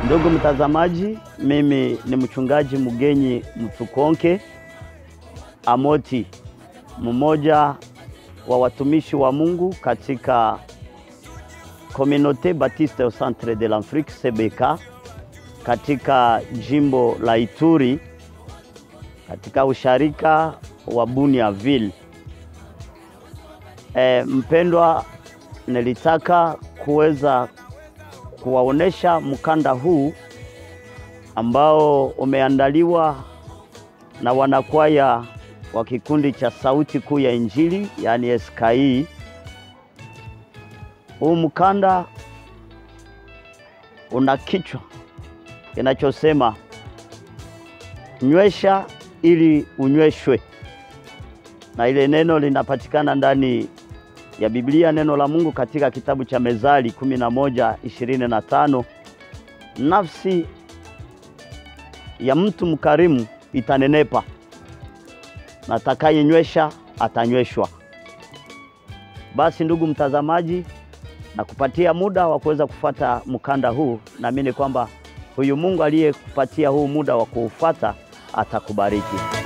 Ndugu mtazamaji, mimi ni mchungaji Mugenyi Mtukonke Amoti, mmoja wa watumishi wa Mungu katika Communauté Baptiste au Centre de l'Afrique CBK katika jimbo la Ituri katika usharika wa Buniaville. E, mpendwa, nilitaka kuweza kuwaonesha mkanda huu ambao umeandaliwa na wanakwaya wa kikundi cha Sauti Kuu ya Injili, yaani SKI. Huu mkanda una kichwa kinachosema nywesha ili unyweshwe, na ile neno linapatikana ndani ya Biblia, neno la Mungu katika kitabu cha Mezali kumi na moja ishirini na tano nafsi ya mtu mkarimu itanenepa na atakayenywesha atanyweshwa. Basi ndugu mtazamaji, na kupatia muda wa kuweza kufuata mkanda huu, naamini kwamba huyu Mungu aliyekupatia huu muda wa kuufuata atakubariki.